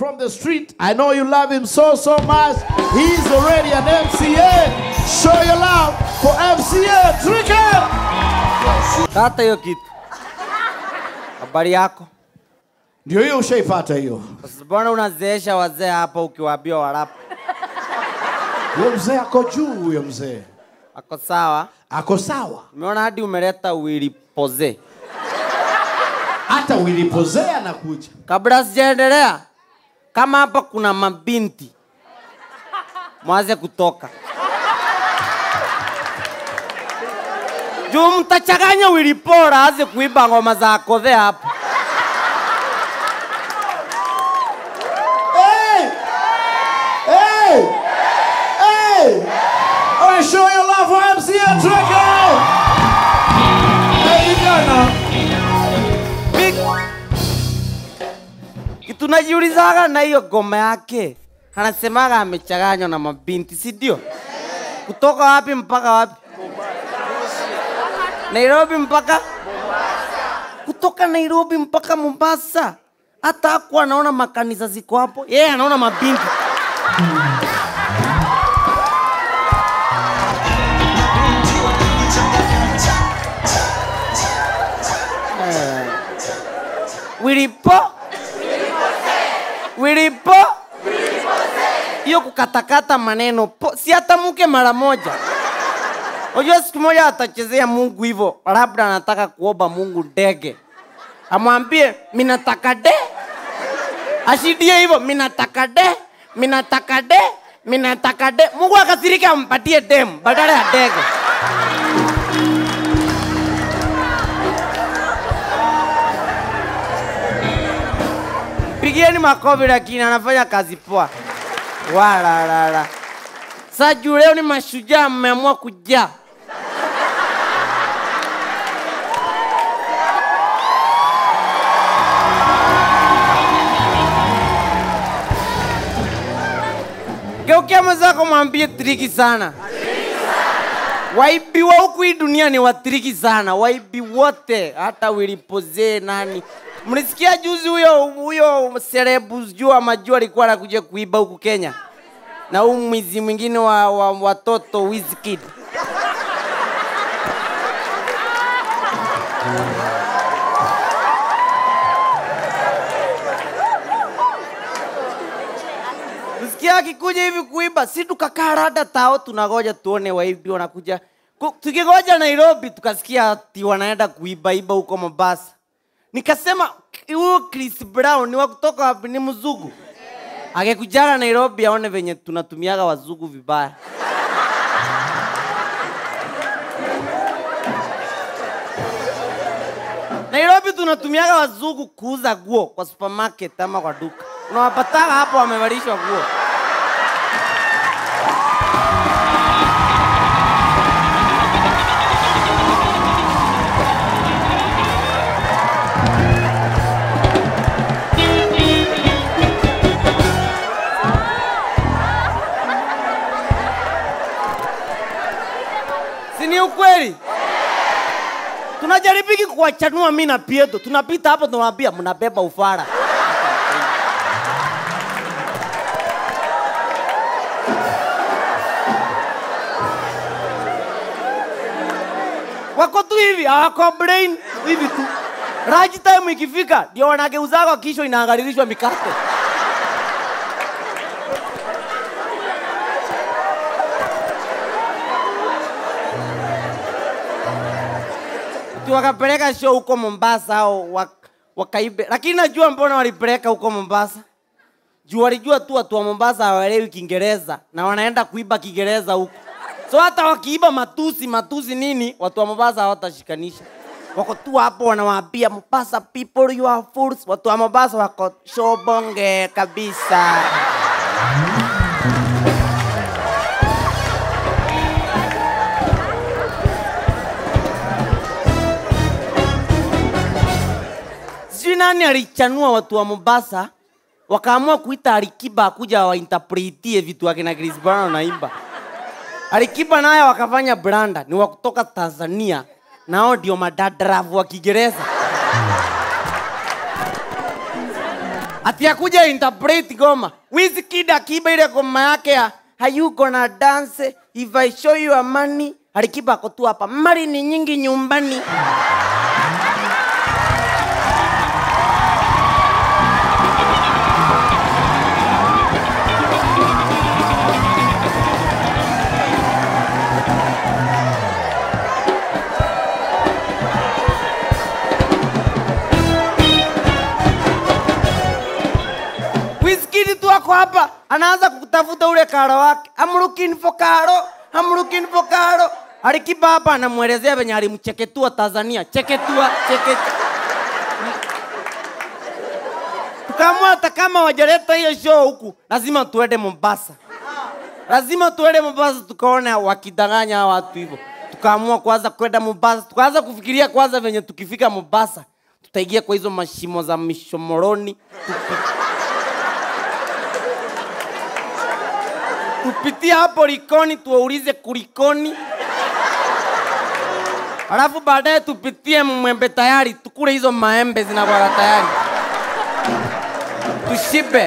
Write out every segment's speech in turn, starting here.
from the street. I know you love him so, so much. He's already an MCA. Show your love for MCA Trickle. Tata hiyo kitu. Habari yako? Ndio hiyo ushaipata hiyo. Sasa Mbona unazeesha wazee hapa ukiwaambia warapu? Huyo mzee ako juu, huyo mzee Ako sawa? ako sawa. Umeona hadi umeleta Willy Poze. Hata wilipozea na kuja Kabla sijaendelea, kama hapa kuna mabinti mwaze kutoka juu mtachanganya Willy Paul aze kuimba ngoma za kodhe hapa. Hey! Hey! Hey! Oh, show your love for MCA Trickle. Hey, vijana. Big- kitu najiulizaga na hiyo ngoma yake, anasemaga amechanganywa na mabinti, si ndio? Kutoka wapi mpaka wapi? Nairobi mpaka kutoka Nairobi mpaka Mombasa. Hata hakuwa anaona makanisa ziko hapo, yeye anaona mabinti. Eh. Wilipo Wilipo hiyo kukatakata maneno po, si hata mke mara moja. Unajua siku moja atachezea Mungu hivyo, labda anataka kuomba Mungu ndege, amwambie minataka de, ashidie hivyo minataka de, minataka de, minataka de. Mungu akasirika ampatie dem badala ya ndege. Pigieni makofi, lakini anafanya kazi poa. Walalala. Sasa juu leo ni mashujaa, mmeamua kujaa. Geukia mwenzako mwambie triki sana. Waibi wa huku hii dunia ni watriki sana, waibi wote, hata wilipozee nani. Mlisikia juzi huyo huyo serebu jua majua alikuwa anakuja kuiba huku Kenya, na huu mwizi mwingine wa, wa watoto Wizkid. Msikia akikuja hivi kuiba, si tukakaa rada tao, tunagoja tuone waibi wanakuja. Ku- Tukigoja Nairobi tukasikia ati wanaenda kuiba iba huko Mombasa. Nikasema huyo Chris Brown ni wa kutoka wapi? Ni mzungu. Angekujaga Nairobi aone venye tunatumiaga wazungu vibaya. Nairobi tunatumiaga wazungu kuuza nguo kwa supermarket ama kwa duka. Unawapataga hapo wamevalishwa nguo. si ni ukweli? Tunajaribiki kuwachanua mimi na Pieto, tunapita hapo tunawaambia mnabeba ufara. Wako tu hivi, hawako brain hivi tu. Raji time ikifika ndio wanageuzaga kisho inaangalilishwa mikate. Ati wakapeleka show huko Mombasa au wak, wakaibe, lakini najua mbona walipeleka huko Mombasa. Juu walijua tu watu wa Mombasa hawaelewi Kiingereza na wanaenda kuiba Kiingereza huko, so hata wakiiba matusi matusi nini, watu wa Mombasa hawatashikanisha. Wako tu hapo wanawaambia Mombasa people you are fools. Watu wa Mombasa wako shobonge kabisa. sijui nani alichanua watu wa Mombasa wakaamua kuita Alikiba akuja wainterpretie vitu akina Chris Brown naimba. Alikiba naye wakafanya branda, ni wa kutoka Tanzania, nao ndio madadaravu wa Kiingereza. ati akuja interpret goma Wizkid akiba ile goma yake ya are you gonna dance if I show you a money alikiba ako tu hapa mali ni nyingi nyumbani Wizkid tu ako hapa anaanza kutafuta ule karo wake. I'm looking for karo, I'm looking for karo. Alikiba hapa anamwelezea venye alimcheketua Tanzania. Cheketua, cheketua. Tukaamua hata kama wajaleta hiyo show huku, lazima tuende Mombasa. Lazima tuende Mombasa tukaone wakidanganya hawa watu hivyo. Tukaamua kwanza kwenda Mombasa, tukaanza kufikiria kwanza venye tukifika Mombasa tutaingia kwa hizo mashimo za mishomoroni tupitie hapo Likoni tuwaulize kulikoni, alafu baadaye tupitie Mwembe tayari tukule hizo maembe zinakuwa tayari, tushibe.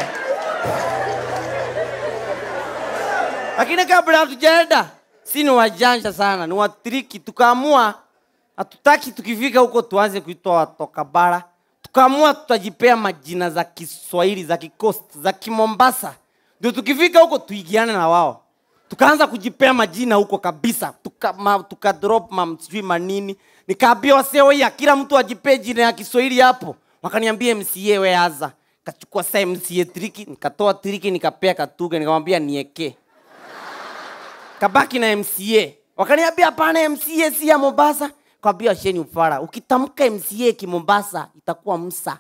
Lakini kabla hatujaenda, si ni wajanja sana, ni watriki. Tukaamua hatutaki tukifika huko tuanze kuitwa watoka bara, tukaamua tutajipea majina za Kiswahili za kikost za Kimombasa ndio tukifika huko tuigiane na wao tukaanza kujipea majina huko kabisa tuka, ma, tuka drop ma sijui manini nikaambia wasee oya kila mtu ajipee jina ya kiswahili hapo wakaniambia mca we aza kachukua saa mca triki nikatoa triki nikapea katuge nikamwambia nieke kabaki na mca wakaniambia hapana mca si ya mombasa kwambia sheni ufara ukitamka mca kimombasa itakuwa msa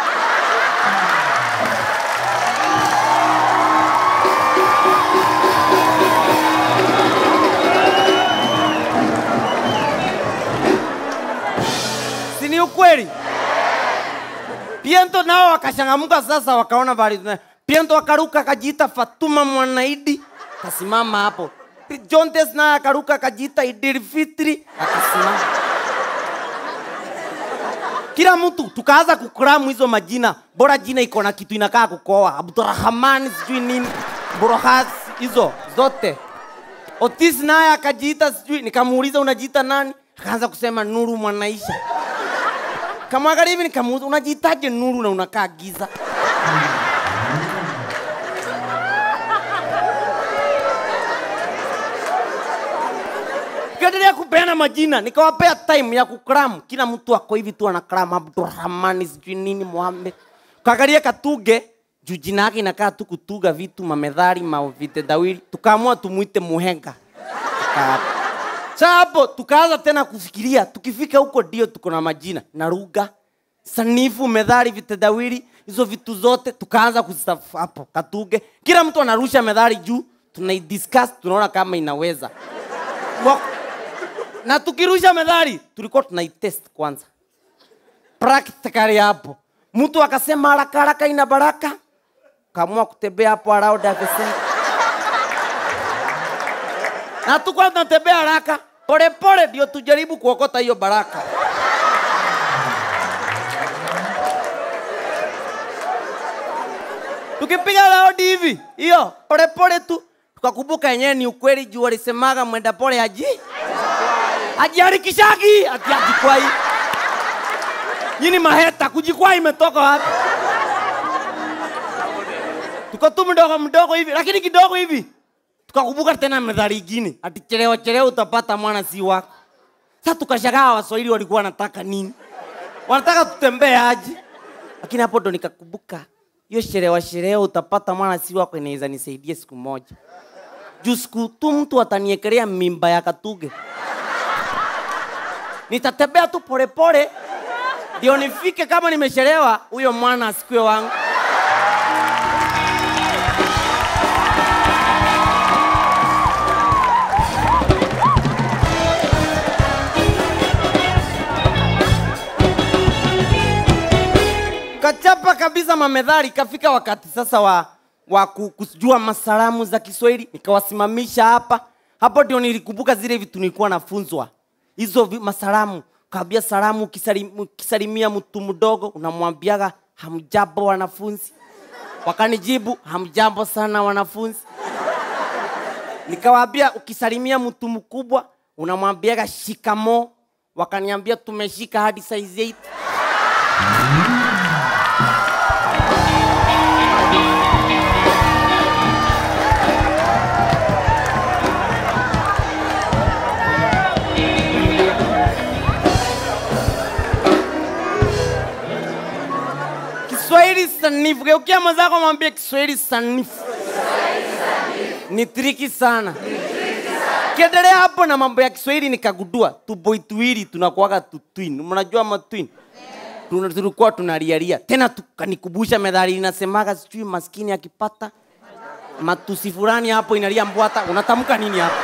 si ni ukweli? Piento nao wakashangamuka sasa, wakaona bali Piento akaruka akajiita Fatuma Mwanaidi, akasimama hapo. Jontes naye akaruka akajiita Idil Fitri, akasimama. Kila mtu tukaanza kukramu hizo majina, bora jina iko na kitu inakaa kukoa, Abdurrahman sijui nini, Burhas hizo zote. Otis naye akajiita sijui, nikamuuliza unajiita nani? Akaanza kusema Nuru Mwanaisha. Kamwangalia hivi nikamuuliza unajiitaje Nuru na unakaa giza? Kaendelea kupeana majina, nikawapea time ya kukram. Kila mtu ako hivi tu anakram Abdurrahmani sijui nini Mohamed. Kaangalia Katuge juu jina yake inakaa tu kutuga vitu mamedhari mavitendawili, tukaamua tumuite Muhenga. Tuka- Sasa hapo tukaanza tena kufikiria, tukifika huko ndio tuko na majina na lugha sanifu, methali, vitendawili, hizo vitu zote tukaanza kuzitaf hapo Katuge. Kila mtu anarusha methali juu, tunaidiscuss, tunaona kama inaweza Wa- na tukirusha methali tulikuwa tunaitest kwanza practically hapo. Mtu akasema haraka haraka ina baraka, kaamua kutembea hapo around akasema na tukuwa tunatembea haraka polepole, ndio tujaribu kuokota hiyo baraka. Tukipiga raundi hivi hiyo polepole tu, tukakumbuka yenyewe ni ukweli, juu walisemaga mwenda pole haji hajiharikishagi ati ajikwai. Nyini maheta kujikwai imetoka wapi? Tuko tu mdogo mdogo hivi, lakini kidogo hivi tukakumbuka tena methali ingine ati chelewa chelewa utapata mwana si wako. Sasa tukashangaa Waswahili walikuwa wanataka nini? Wanataka tutembee aje? Lakini hapo ndo nikakumbuka hiyo chelewa chelewa utapata mwana si wako inaweza nisaidia siku moja. Juu siku tu mtu ataniekelea mimba ya Katuge, nitatembea tu polepole ndio nifike. Kama nimechelewa, huyo mwana asikue wangu. kachapa kabisa mamedhari. Kafika wakati sasa wa, wa ku- kujua masalamu za Kiswahili, nikawasimamisha hapa. Hapo ndio nilikumbuka zile vitu nilikuwa nafunzwa hizo vi- masalamu. Kaambia salamu, ukisalim- ukisalimia mtu mdogo unamwambiaga hamjambo wanafunzi. wakanijibu hamjambo sana wanafunzi nikawaambia ukisalimia mtu mkubwa unamwambiaga shikamo wakaniambia tumeshika hadi size 8 Kiswahili sanifu. Geukia mwenzako mwambie Kiswahili sanifu. Ni triki sana. Kiendelea hapo na mambo ya Kiswahili nikagundua tuboi tuwili tunakuwaga tu twin. Mnajua ma twin? Tuna- Tulikuwa tunalialia. Tena tukanikumbusha methali inasemaga sijui maskini akipata matusi fulani hapo inalia mbwata. Unatamka nini hapo?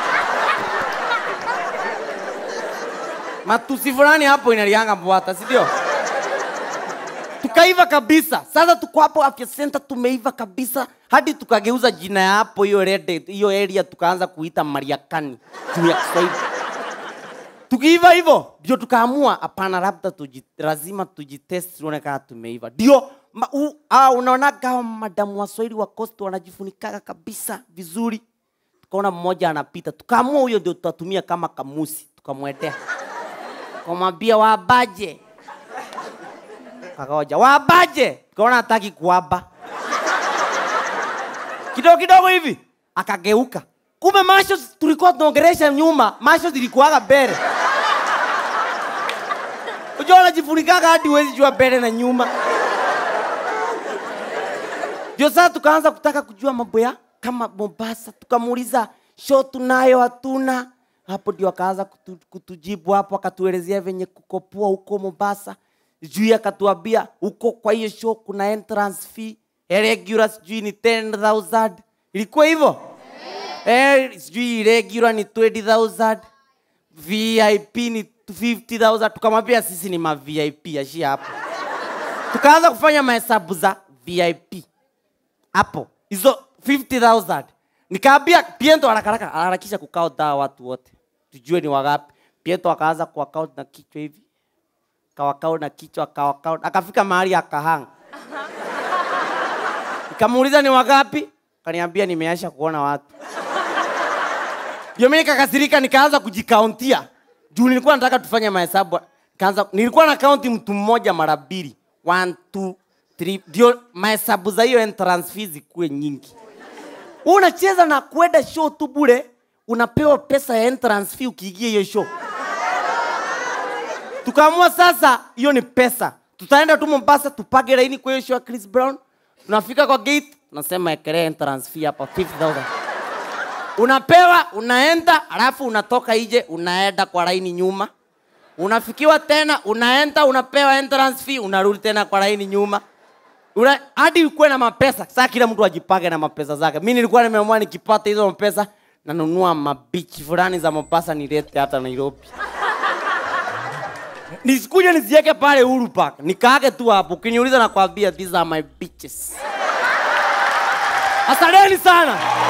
Matusi fulani hapo inalianga mbwata, si ndio? tukaiva kabisa. Sasa tuko hapo afya center, tumeiva kabisa hadi tukageuza jina ya hapo hiyo red hiyo area tukaanza kuita Mariakani juu ya Kiswahili. Tukiiva hivyo ndio tukaamua hapana, labda tuji, lazima tujitest tuone kama tumeiva. Ndio ma- u- ah, unaonaga hao madamu wa Swahili wa Coast wanajifunikaga kabisa vizuri. Tukaona mmoja anapita, tukaamua huyo ndio tutatumia kama kamusi, tukamwendea tukamwambia wabaje kakoja wabaje tukaona hataki kuaba kidogo kidogo hivi akageuka kumbe masho tulikuwa tunaongeresha nyuma masho zilikuwaga mbele unajua unajifunikaga hadi huwezi jua mbele na nyuma ndio sasa tukaanza kutaka kujua mambo ya kama mombasa tukamuuliza show tunayo hatuna hapo ndio akaanza kutu, kutujibu hapo akatuelezea venye kukopoa huko mombasa juu akatuambia huko kwa hiyo show kuna entrance fee eh, regular sijui ni 10000 ilikuwa hivyo eh, sijui regular ni 20000 vip ni 50000 tukamwambia sisi ni ma vip ashia hapo tukaanza kufanya mahesabu za vip hapo hizo 50000 nikaambia piento harakaraka harakisha kukaunta watu wote tujue ni wagapi piento akaanza kuakaunt na kichwa hivi kawakau na kichwa kawakau akafika mahali akahanga nikamuuliza ni wagapi kaniambia nimeasha kuona watu ndio mimi nikakasirika nikaanza kujikauntia juu nilikuwa nataka tufanye mahesabu kaanza nilikuwa na kaunti mtu mmoja mara mbili one two three ndio mahesabu za hiyo entrance fees zikuwe nyingi Wewe unacheza na kwenda show tu bure unapewa pesa ya entrance fee ukiingia hiyo show tukaamua sasa hiyo ni pesa tutaenda tu mombasa tupage laini kwa hiyo show ya chris brown tunafika kwa gate tunasema ekelea entrance fee hapa 50000 unapewa unaenda alafu unatoka nje unaenda kwa laini nyuma unafikiwa tena unaenda unapewa entrance fee unarudi tena kwa laini nyuma Una, hadi ukuwe na mapesa saa kila mtu ajipage na mapesa zake mi nilikuwa nimeamua nikipata hizo mapesa nanunua mabichi fulani za mombasa nilete hata nairobi nisikuja nizieke pale Uhuru Park nikaage tu hapo ukiniuliza nakwambia these are my bitches asanteni sana